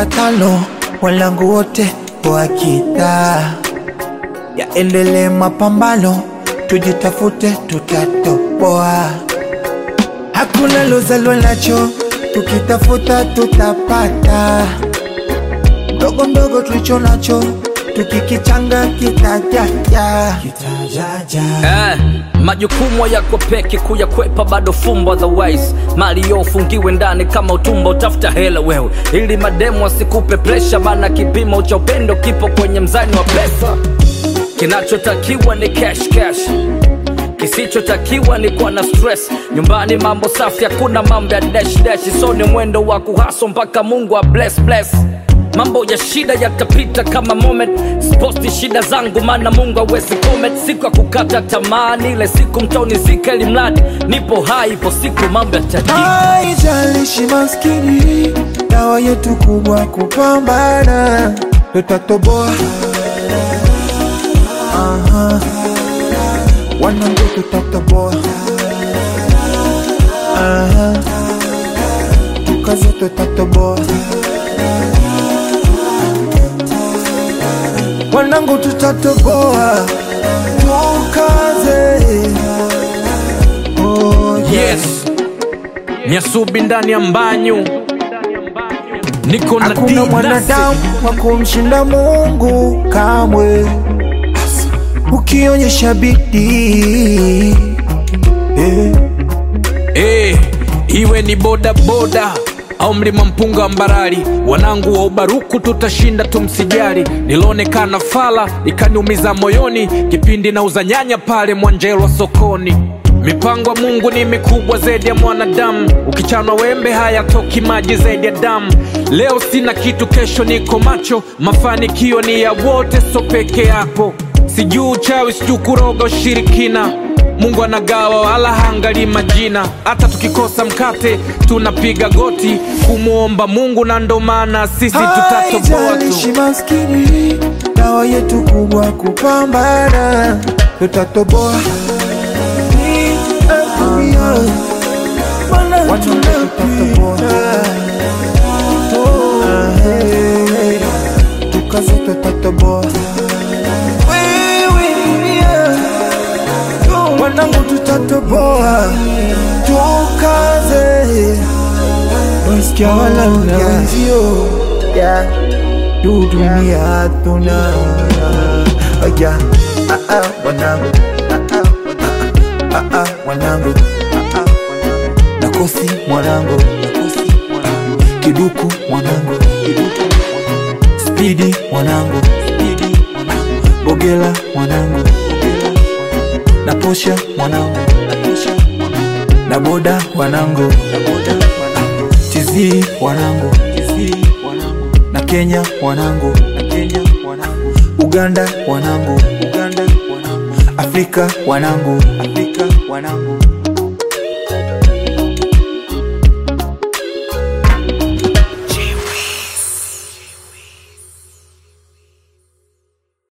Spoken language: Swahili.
watano walangu wote wakita yaendelee mapambano tujitafute tutatoboa hakuna lozalwa nacho tukitafuta tutapata mdogo mdogo tulicho nacho tukikichanga kitajaja kitajaja Eh, majukumu yako peke kuyakwepa bado fumbo otherwise mali yo ufungiwe ndani kama utumbo utafuta hela wewe ili mademu asikupe presha maana kipimo cha upendo kipo kwenye mzani wa pesa kinachotakiwa ni cash cash kisichotakiwa ni kuwa na stress nyumbani mambo safi hakuna mambo ya dash dash so ni mwendo wa kuhaso mpaka mungu wa bless bless mambo ya shida yatapita kama moment sposti shida zangu maana mungu awezi comment siku ya kukata tamaa ni ile siku mtoni zika ili mradi nipo hai ipo siku mambo yatajika haijalishi maskini dawa yetu kubwa kupambana tutatoboa Aha. wanangu tutatoboa Aha. tukaze tutatoboa wanangu tutatoboa tukaze oh, yeah. yes nyasubi ndani ya mbanyu niko na hakuna D-Nasi. mwanadamu wa kumshinda mungu kamwe ukionyesha bidii eh. Eh, iwe ni boda boda au mlima mpunga wa mbarali wanangu wa ubaruku tutashinda tumsijali nilionekana fala ikaniumiza moyoni kipindi nauza nyanya pale mwanjelwa sokoni mipango ya mungu ni mikubwa zaidi ya mwanadamu ukichanwa wembe hayatoki maji zaidi ya damu leo sina kitu kesho niko macho mafanikio ni ya wote so peke yako sijuu uchawi sijuu kuroga ushirikina mungu anagawa wala haangalii majina hata tukikosa mkate tunapiga goti kumwomba mungu na ndo maana sisi tutatoboa haijalishi tu maskini dawa yetu kubwa kupambana tutatoboa Wanangu tutatoboa tukaze tutatoboa wanangu tutatoboa tukaze wasikia wala na wenzio tu dunia tuna aya ah, ah, wanangu ah, ah, ah, ah, wanangu ah, ah, nakosi mwanangu kiduku mwanangu spidi mwanangu bogela mwanangu na posha mwanangu na boda wanangu tizii wanangu na kenya wanangu uganda wanangu afrika wanangu